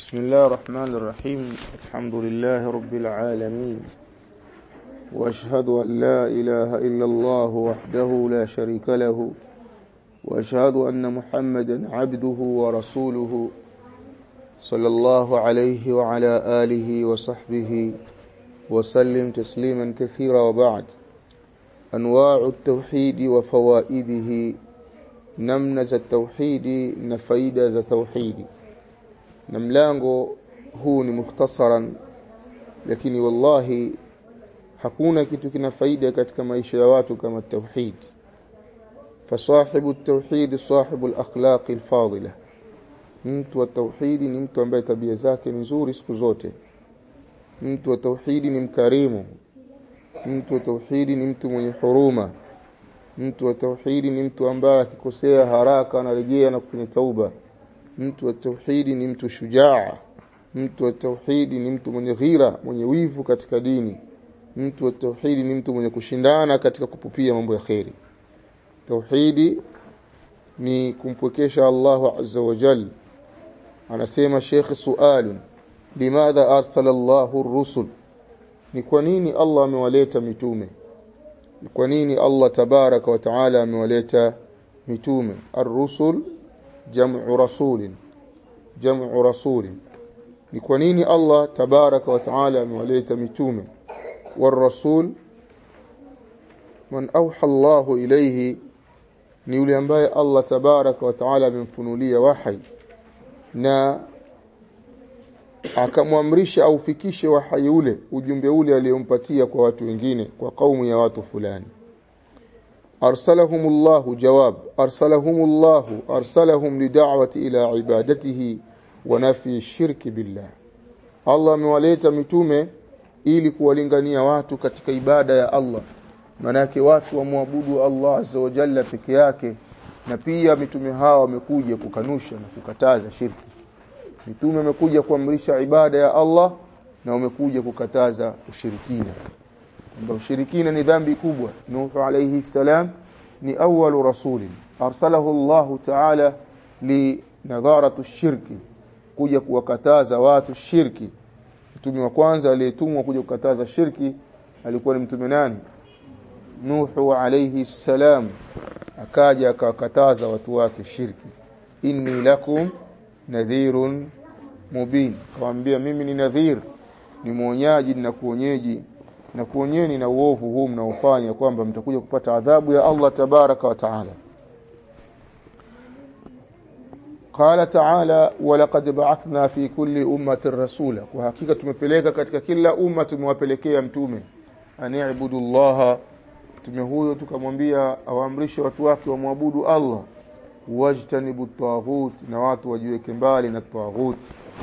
بسم الله الرحمن الرحيم الحمد لله رب العالمين واشهد ان لا اله الا الله وحده لا شريك له واشهد ان محمدا عبده ورسوله صلى الله عليه وعلى اله وصحبه وسلم تسليما كثيرا وبعد انواع التوحيد وفوائده namna za tauhidi na faida za tauhidi na mlango huu ni mukhtasaran lakini wallahi hakuna kitu kina faida katika maisha ya watu kama tauhid fasahibu التوحيد صاحب الاخلاق الفاضله mtu wa tauhidi ni mtu ambaye tabia zake ni nzuri siku zote mtu wa tauhidi ni mkarimu mtu wa tauhidi ni mtu mwenye huruma mtu wa tauhidi ni mtu ambaye akikosea haraka anarejea na kufanya tauba mtu wa tauhidi ni mtu shujaa mtu wa tauhidi ni mtu mwenye ghira mwenye wivu katika dini mtu wa tauhidi ni mtu mwenye kushindana katika kupupia mambo ya kheri tauhidi ni kumpwekesha Allahu azza wa jal anasema Sheikh sualun limadha arsala Allahu ar-rusul ni kwa nini Allah amewaleta mitume kwa nini Allah tabaraka wa taala amewaleta mitume ar-rusul jam'u rasulin jam'u rasulin ni kwa nini Allah tabaraka wa taala amewaleta mitume war-rasul man awha Allah ilayhi ni yule ambaye Allah tabaraka wa taala amemfunulia wahi na akamwamrisha aufikishe wahai ule ujumbe ule aliyompatia kwa watu wengine kwa kaumu ya watu fulani arsalahumullahu jawab arsalahumullahu arsalahum lid'awati ila ibadatihi wa nafi shirki billah Allah amewaleta mitume ili kuwalingania watu katika ibada ya Allah manake watu wamwabudu Allah azza wa jalla peke yake na pia mitume hawa wamekuja kukanusha na kukataza shirki mitume wamekuja kuamrisha ibada ya Allah na wamekuja kukataza ushirikina kwamba ushirikina ni dhambi kubwa Nuh alayhi salam ni awwalu rasulin arsalahu Allah ta'ala li nadharatu shirki kuja kuwakataza watu shirki mtume wa kwanza aliyetumwa kuja kukataza shirki alikuwa ni mtume nani Nuh alayhi salam akaja akawakataza watu wake shirki inni lakum nadhirun mubin kawaambia mimi ni nadhir ni mwonyaji na kuonyeji na kuonyeni na uovu huu mnaofanya kwamba mtakuja kupata adhabu ya Allah tabaraka wa taala قال تعالى ولقد بعثنا في كل امه رسولا وحقيقه tumepeleka katika kila umma tumewapelekea mtume ani'budu Allah mtume huyo tukamwambia awaamrishe watu wake wamwabudu Allah wajtanibu taghut na watu wajiweke mbali na taghut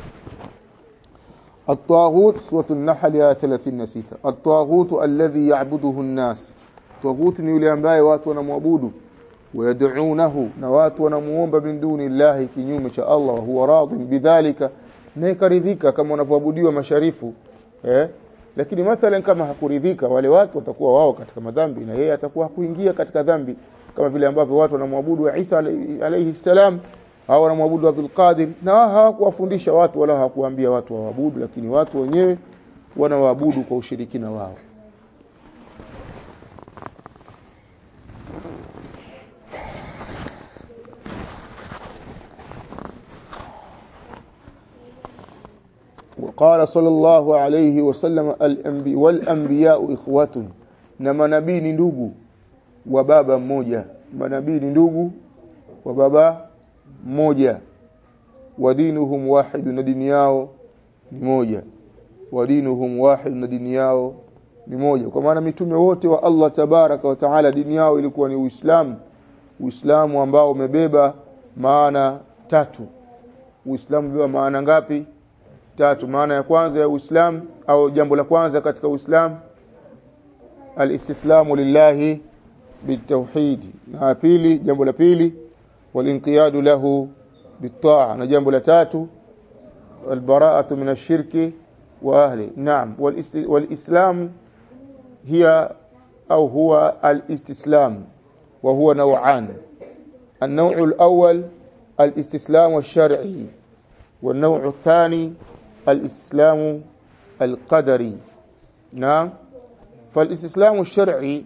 الطاغوت سورة النحل آية 36 الطاغوت الذي يعبده الناس طاغوت ni yule ambaye watu wanamwabudu wayad'unahu na watu wanamuomba min duni Allah kinyume cha Allah wa huwa radin bidhalika na ikaridhika kama wanavyoabudiwa masharifu eh lakini mathalan kama hakuridhika wale watu watakuwa wao katika madhambi na yeye atakuwa hakuingia katika dhambi kama vile ambavyo watu wanamwabudu Isa alayhi salam au wanamwabudu Abdul Qadir na hawakuwafundisha watu wala hawakuambia watu waabudu lakini watu wenyewe wanawaabudu kwa ushirikina wao وقال صلى الله عليه وسلم الانبياء والانبياء اخوه na manabii ni ndugu wa baba mmoja manabii ni ndugu wa baba mmoja wa dinuhum wahid na dini yao ni moja wa dinuhum wahid na dini yao ni moja kwa maana mitume wote wa Allah tabaraka wa taala dini yao ilikuwa ni Uislamu Uislamu ambao umebeba maana tatu Uislamu umebeba maana ngapi tatu maana ya kwanza ya Uislamu au jambo la kwanza katika Uislamu alistislamu lillahi bitauhid na pili jambo la pili والانقياد له بالطاعه na jambo la tatu البراءه من الشرك واهله نعم والاسلام هي او هو الاستسلام وهو نوعان النوع الاول الاستسلام الشرعي والنوع الثاني الإسلام القدري نعم فالاستسلام الشرعي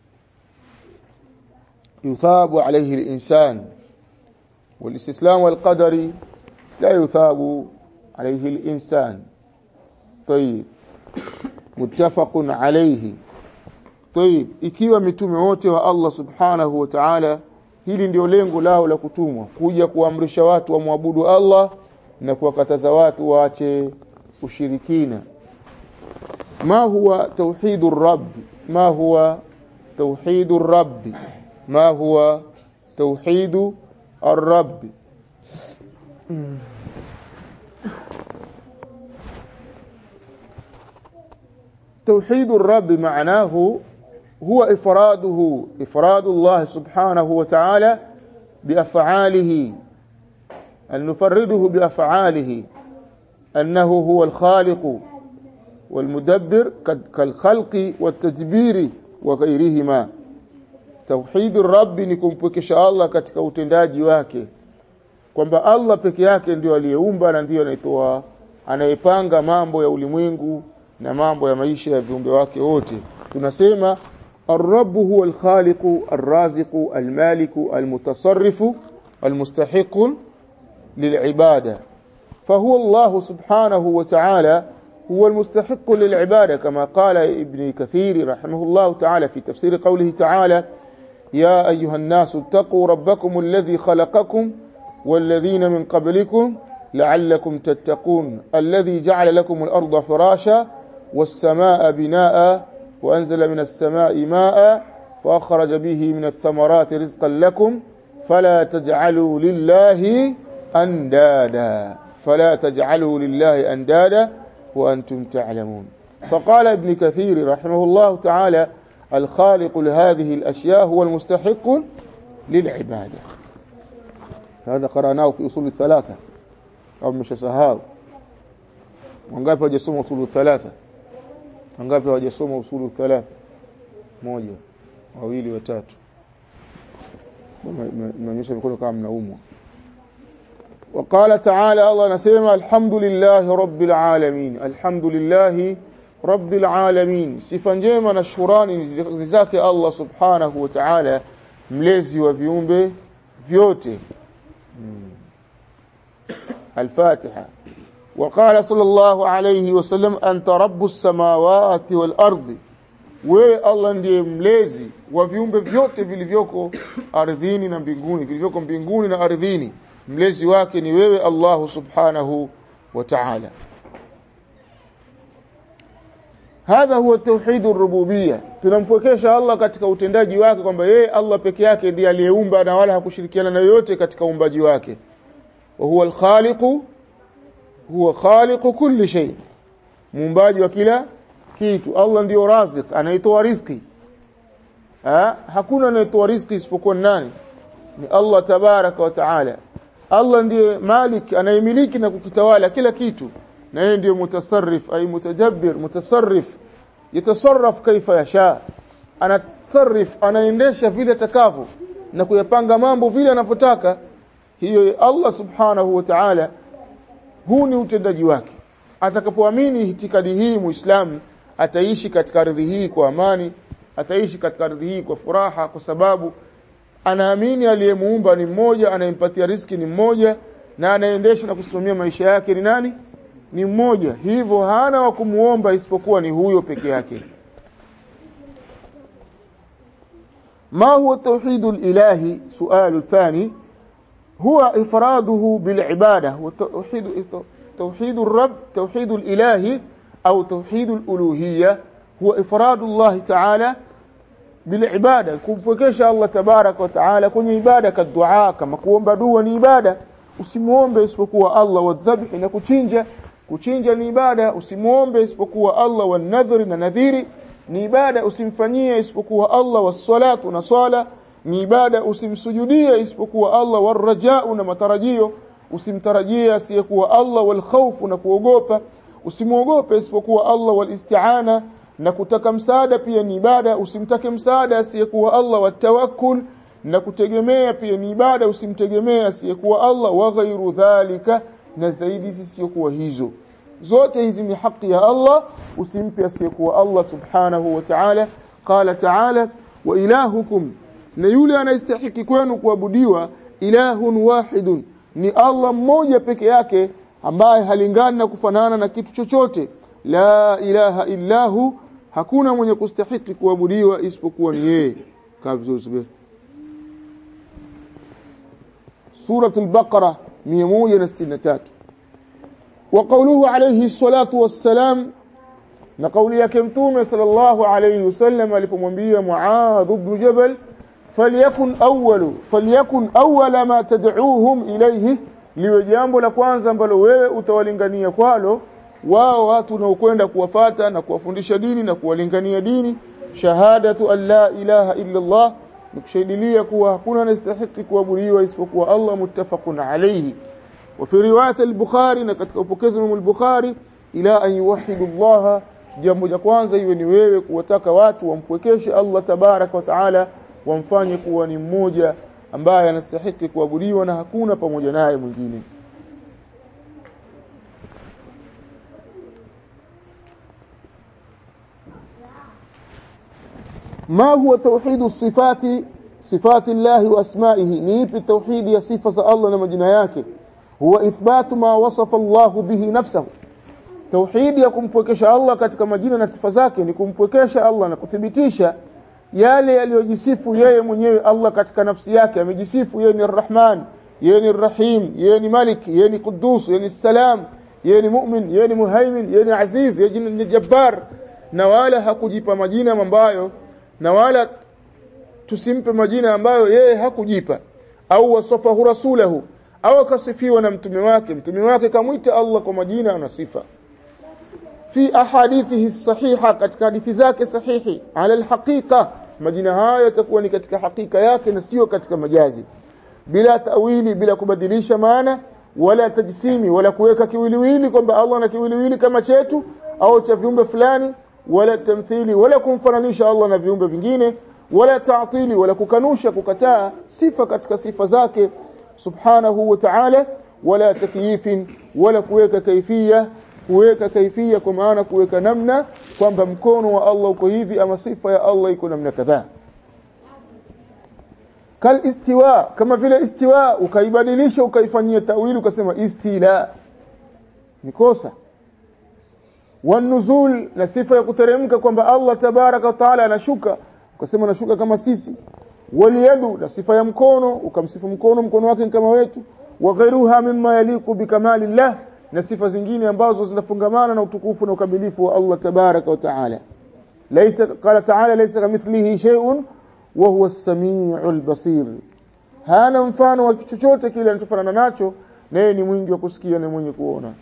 يثاب عليه الإنسان والاستسلام القدري لا يثاب عليه الإنسان طيب متفق عليه طيب ikiwa mitume wote wa Allah subhanahu wa ta'ala hili ndio lengo lao la kutumwa kuja kuamrisha watu wamwabudu Allah na kuwakataza watu waache ushirikina ما هو توحيد الرب ما هو توحيد الرب ما هو توحيد الرب توحيد الرب معناه هو إفراده إفراد الله سبحانه وتعالى بأفعاله أن نفرده بأفعاله أنه هو الخالق والمدبر كالخلق والتدبير وغيرهما توحيد الرب ni kumpwekesha Allah katika utendaji wake kwamba Allah peke yake ndio aliyeumba na ndio anaitoa anayepanga mambo ya ulimwengu na mambo ya maisha ya viumbe wake wote tunasema الرب هو الخالق الرازق المالك المتصرف المستحق للعبادة فهو الله سبحانه وتعالى هو المستحق للعبادة كما قال ابن كثير رحمه الله تعالى في تفسير قوله تعالى يا أيها الناس اتقوا ربكم الذي خلقكم والذين من قبلكم لعلكم تتقون الذي جعل لكم الأرض فراشا والسماء بناء وأنزل من السماء ماء وأخرج به من الثمرات رزقا لكم فلا تجعلوا لله أندادا فلا تجعلوا لله أندادا وأنتم تعلمون فقال ابن كثير رحمه الله تعالى الخالق لهذه الأشياء هو المستحق للعبادة هذا قرأناه في أصول الثلاثة أو مش سهاو wangapi wajasoma usulu thalatha wangapi hawajasoma usulu thalatha moja wawili watatu mnaonyesha mikono kama mnaumwa وقال تعالى الله نسمع الحمد لله رب العالمين الحمد لله رب العالمين sifa njema na shukrani zake Allah subhanahu wa ta'ala mlezi wa viumbe vyote الفاتحة وقال صلى الله عليه وسلم أنت رب السماوات والأرض wewe Allah ndiye mlezi wa viumbe vyote vilivyoko ardhini na mbinguni vilivyoko mbinguni na ardhini mlezi wake ni wewe Allah subhanahu wa ta'ala hadha huwa tauhid ar-rububiyya tunampwekesha Allah katika utendaji wake kwamba yeye Allah peke yake ndiye aliyeumba na wala hakushirikiana na yoyote katika uumbaji wake wa huwa al-khaliqu huwa khaliqu kulli shay muumbaji wa kila kitu Allah ndiyo razik anaitoa riziki ha? hakuna anayetoa riziki isipokuwa nani ni Allah tabaraka wa taala Allah ndiye malik anayemiliki na kukitawala kila kitu na yeye ndiye mutasarrif ay mutajabbir mutasarrif yatasarraf kaifa yasha anatasarrif anaendesha vile atakavyo na kuyapanga mambo vile anavyotaka hiyo Allah subhanahu wa ta'ala huu ni utendaji wake atakapoamini itikadi hii muislamu ataishi katika ardhi hii kwa amani ataishi katika ardhi hii kwa furaha kwa sababu anaamini aliyemuumba ni mmoja anayempatia riski ni mmoja na anaendesha na kusimamia maisha yake ni nani ni mmoja hivyo hana wa kumuomba isipokuwa ni huyo peke yake ما هو التوحيد الإلهي سؤال الثاني هو إفراده بالعبادة وتوحيد توحيد الرب توحيد الإلهي أو توحيد الألوهية هو إفراد الله تعالى بالعبادة kumpokesha Allah tabarak wa taala kwenye ibada kadua kama kuomba dua ni ibada usimuombe isipokuwa Allah wadhabhi na kuchinja kuchinja ni ibada usimuombe isipokuwa Allah wa nadhri na nadhiri ni ibada usimfanyie isipokuwa Allah wassalatu na swala ni ibada usimsujudie isipokuwa Allah warajau na matarajio usimtarajie asiyekuwa Allah wal khawfu na kuogopa usimuogope isipokuwa Allah wal isti'ana na kutaka msaada pia ni ibada usimtake msaada asiyekuwa Allah watawakkul na kutegemea pia ni ibada usimtegemea asiyekuwa Allah wa ghairu dhalika na zaidi zisizokuwa hizo zote hizi ni haki ya Allah usimpe asiyekuwa Allah subhanahu wa ta'ala qala ta'ala wa ilahukum na yule anayestahiki kwenu kuabudiwa ilahun wahidun ni Allah mmoja peke yake ambaye halingani na kufanana na kitu chochote la ilaha illahu hakuna mwenye kustahiki kuabudiwa isipokuwa ni yeye kabisa سورة البقرة 163 وقوله عليه الصلاة والسلام نقول يا كمتوم صلى الله عليه وسلم لفمنبيه معاذ بن جبل فليكن أول فليكن أول ما تدعوهم إليه liwe jambo la kwanza ambalo wewe utawalingania kwalo wao watu unaokwenda kuwafata na kuwafundisha dini na kuwalingania dini shahadatu an la ilaha illa Allah nikushahidilia kuwa hakuna anastahili kuabudiwa isipokuwa Allah muttafaqun alayhi wa fi riwayat al-Bukhari na katika upokezi wa al-Bukhari ila an yuwahhidu Allah jambo la kwanza iwe ni wewe kuwataka watu wampwekeshe Allah tabarak wa taala wamfanye kuwa ni mmoja ambaye anastahili kuabudiwa na hakuna pamoja naye mwingine ما هو توحيد الصفات صفات الله واسمائه نيب التوحيد يا صفه الله ومجنا yake هو اثبات ما وصف الله به نفسه توحيد ya kumpwekesha Allah katika majina na sifa zake ni kumpwekesha Allah na kuthibitisha yale yaliyojisifu yeye mwenyewe Allah katika nafsi yake amejisifu yeye ni Ar-Rahman yeye ni Rahim yeye ni Malik yeye ni Quddus yeye ni Salam yeye ni Mu'min yeye ni Muhaimin yeye ni Aziz yeye ni Jabbar na wala hakujipa majina ambayo na wala tusimpe majina ambayo yeye hakujipa au wasafahu rasulahu au akasifiwa na mtume wake mtume wake kamwita Allah kwa majina na sifa fi ahadithihi sahiha katika hadithi zake sahihi ala alhaqiqa majina hayo yatakuwa ni katika hakika yake na sio katika majazi bila tawili bila kubadilisha maana wala tajsimi wala kuweka kiwiliwili kwamba Allah na kiwiliwili kama chetu au cha viumbe fulani wala tamthili wala kumfananisha Allah na viumbe vingine wala taatili wala kukanusha kukataa sifa katika sifa zake subhanahu wa ta'ala wala takyifin wala kuweka kaifia kuweka kaifia kwa maana kuweka namna kwamba mkono wa Allah uko hivi ama sifa ya Allah iko namna kadhaa kal istiwa kama vile istiwa ukaibadilisha ukaifanyia tawili ukasema istila ni kosa wanuzul na sifa ya kuteremka kwamba Allah tabaraka wa taala anashuka ukasema anashuka kama sisi waliyadu na sifa ya mkono ukamsifu mkono mkono wake kama wetu wa ghairuha mimma yaliku bikamalillah na sifa zingine ambazo zinafungamana na utukufu na ukamilifu wa Allah tabaraka wa taala laysa qala taala laysa kamithlihi shay'un wa huwa as-sami'ul basir hana mfano wa chochote kile anachofanana nacho naye ni mwingi wa kusikia na mwenye kuona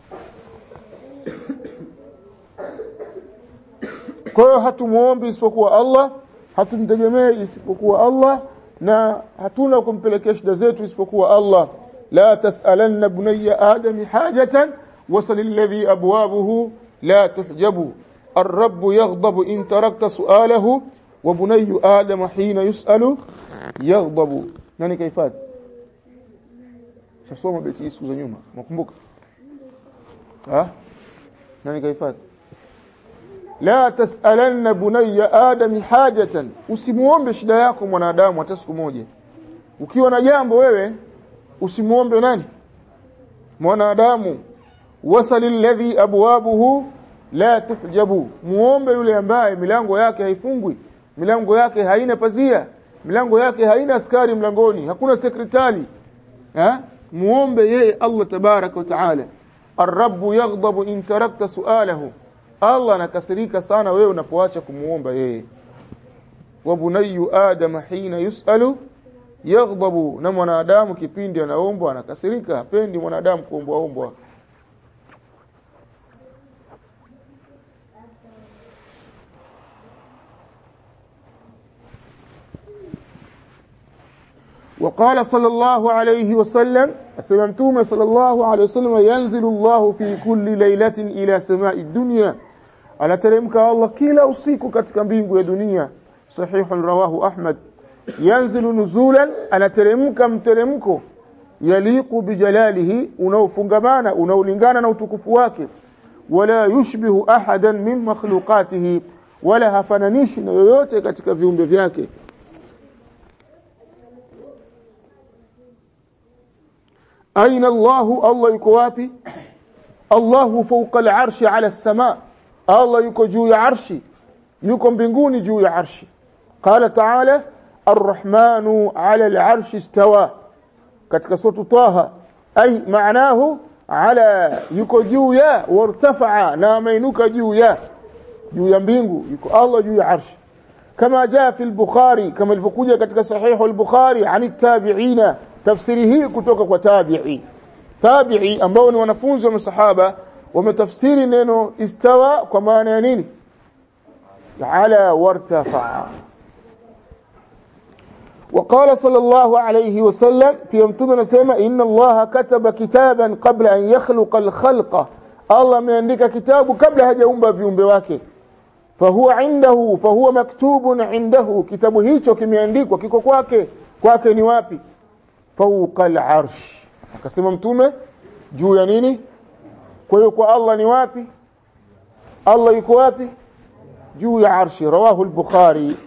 kwa hiyo hatumuombi isipokuwa Allah hatumtegemei isipokuwa Allah na hatuna kumpelekea shida zetu isipokuwa Allah la tasalanna bunayya adami hajatan wasal alladhi abwabuhu la tuhjabu الرب يغضب إن تركت سؤاله وبني آدم حين يسأل يغضب nani kaifadhi shasoma beti hii siku za nyuma nakumbuka ah nani kaifadhi la tasalanna bunayya adam hajatan usimuombe shida yako mwanadamu hata siku moja ukiwa na jambo wewe usimuombe nani mwanadamu wasalil ladhi abwabuhu la tuhjabu muombe yule ambaye milango yake haifungwi milango yake haina pazia milango yake haina askari mlangoni hakuna sekretari ha muombe yeye Allah tabaraka wa taala الرب يغضب إن تركت سؤاله Allah anakasirika sana wewe unapoacha kumuomba yeye wa bunayyu adam hina yusalu yaghdabu na mwanadamu kipindi anaombwa anakasirika hapendi mwanadamu kuombwa ombwa وقال صلى الله عليه وسلم أسلمتم صلى الله عليه وسلم ينزل الله في كل ليلة إلى سماء الدنيا anateremka Allah kila usiku katika mbingu ya dunia sahih rawahu Ahmad yanzilu nuzulan anateremka mteremko yaliqu bijalalihi unaofungamana unaolingana na utukufu wake wala yushbihu ahadan min makhluqatihi wala hafananishi na yoyote katika viumbe vyake aina Allahu Allah yuko wapi Allahu fawqa al-arshi ala as-sama Allah yuko juu ya arshi yuko mbinguni juu ya arshi qala ta'ala ar-rahmanu ala al-arshi istawa katika sura Taha ay maanahu ala yuko juu ya wartafa'a na ameinuka juu ya juu ya mbingu yuko Allah juu ya arshi kama jaa fi al-Bukhari kama ilivyokuja katika sahihu al-Bukhari ani tabi'ina tafsiri hii kutoka kwa tabi'i tabi'i ambao ni wanafunzi wa masahaba wametafsiri neno istawa kwa maana ya nini ala wartafa'a وقال صلى الله عليه وسلم في متوم anasema inna Allah kataba kitaban qabla an yakhluqa al-khalqa Allah ameandika kitabu kabla hajaumba viumbe wake fahuwa indahu fahuwa maktubun indahu kitabu hicho kimeandikwa kiko kwake kwake ni wapi fawqa al-arsh akasema mtume juu ya nini kwa hiyo kwa Allah ni wapi Allah yuko wapi juu ya arshi rawahu al-bukhari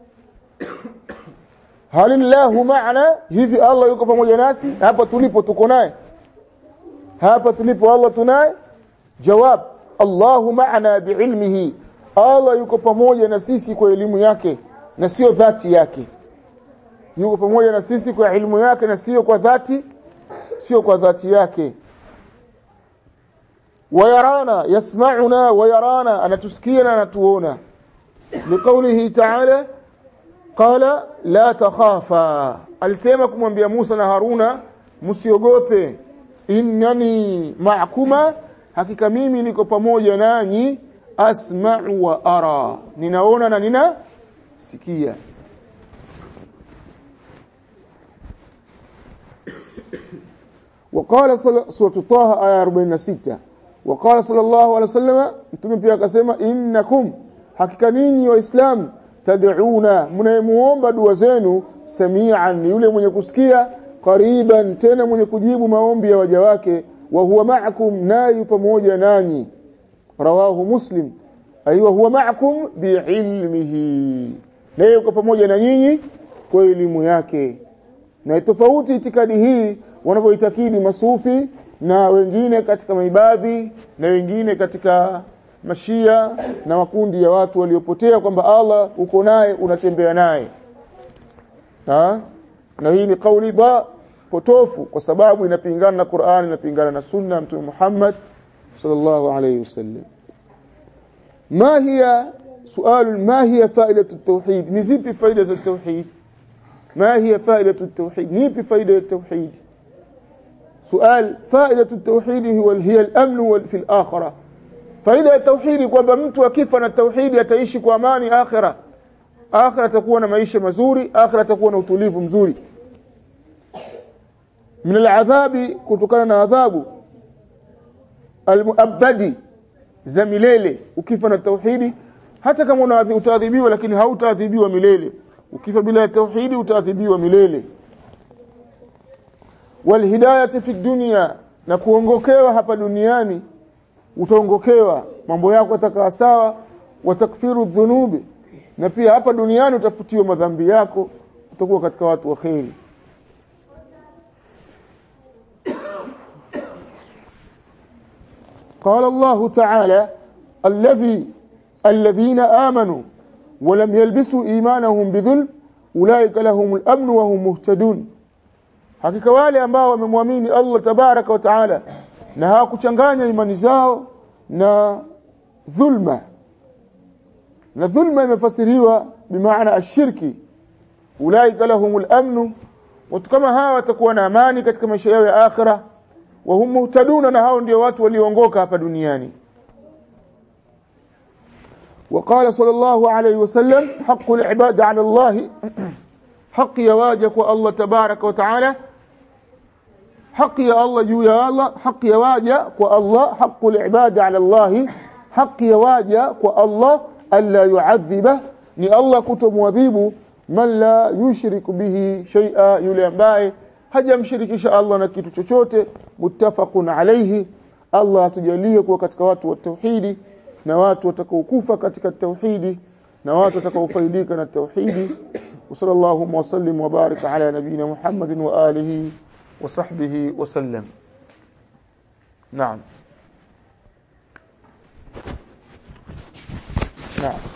halillahu maana hivi Allah yuko pamoja nasi hapa tulipo tuko naye hapa tulipo Allah tunaye jawab Allahu maana biilmihi Allah yuko pamoja na sisi kwa elimu yake na sio dhati yake yuko pamoja na sisi kwa elimu yake na sio kwa dhati sio kwa dhati yake wayarana yasma'una wayarana anatusikia na anatuona liqaulihi ta'ala qala la takhafa alisema kumwambia Musa na Haruna msiogope innani ma'kuma hakika mimi niko pamoja nanyi asma'u wa ara ninaona na nina sikia وقال سورة طه آية 46 وقال صلى الله عليه وسلم mtume pia akasema innakum hakika ninyi waislamu tad'una mnayemuomba dua zenu samian ni yule mwenye kusikia qariban tena mwenye kujibu maombi ya waja wake wa huwa ma'akum nayu pamoja nanyi rawahu muslim aiwa huwa ma'akum biilmihi na yuko pamoja na nyinyi kwa elimu yake na tofauti itikadi hii wanavyoitakidi masufi na wengine katika maibadhi na wengine katika mashia na makundi ya watu waliopotea kwamba Allah uko naye unatembea naye na hii ni kauli ba potofu kwa sababu inapingana na Qur'an inapingana na sunna mtume Muhammad sallallahu alayhi wasallam ما هي سؤال ما هي فائدة التوحيد نزيب فائدة التوحيد ما هي فائدة التوحيد نيب فائدة التوحيد سؤال فائدة التوحيد هو هي الأمن في الآخرة فائدة التوحيد kwamba mtu akifa na tauhidi ataishi kwa amani akhira akhira atakuwa na maisha mazuri akhira atakuwa na utulivu mzuri min aladhabi kutokana na adhabu almuabadi za milele ukifa na tauhidi hata kama utaadhibiwa lakini hautaadhibiwa milele ukifa bila tauhidi utaadhibiwa milele walhidayati fi dunya na kuongokewa hapa duniani utaongokewa mambo yako yatakaa sawa watakfiru dhunubi na pia hapa duniani utafutiwa madhambi yako utakuwa katika watu wa kheri قال الله تعالى الذي الذين آمنوا ولم يلبسوا إيمانهم بظلم أولئك لهم الأمن وهم مهتدون hakika wale ambao wamemwamini Allah tabaraka wa taala na hawakuchanganya imani zao na dhulma na dhulma imefasiriwa bimaana ashirki ulaika lahumul amnu watu kama hawa watakuwa na amani katika maisha yao ya akhira wa hum muhtaduna na hao ndio watu walioongoka hapa duniani وقال صلى الله عليه وسلم حق العباد على الله حق يواجك الله تبارك وتعالى حق يا الله جو يا الله حق يواجك والله حق العباد على الله حق يواجك والله ألا يعذبه ni Allah kutomwadhibu man la yushrik bihi shay'a yule ambaye hajamshirikisha Allah na kitu chochote muttafaqun alayhi Allah atujalie kuwa katika watu wa tauhidi na watu watakaokufa katika tauhidi na watu watakaofaidika na tauhidi وصلى الله وسلم وبارك على نبينا محمد وآله وصحبه وسلم نعم نعم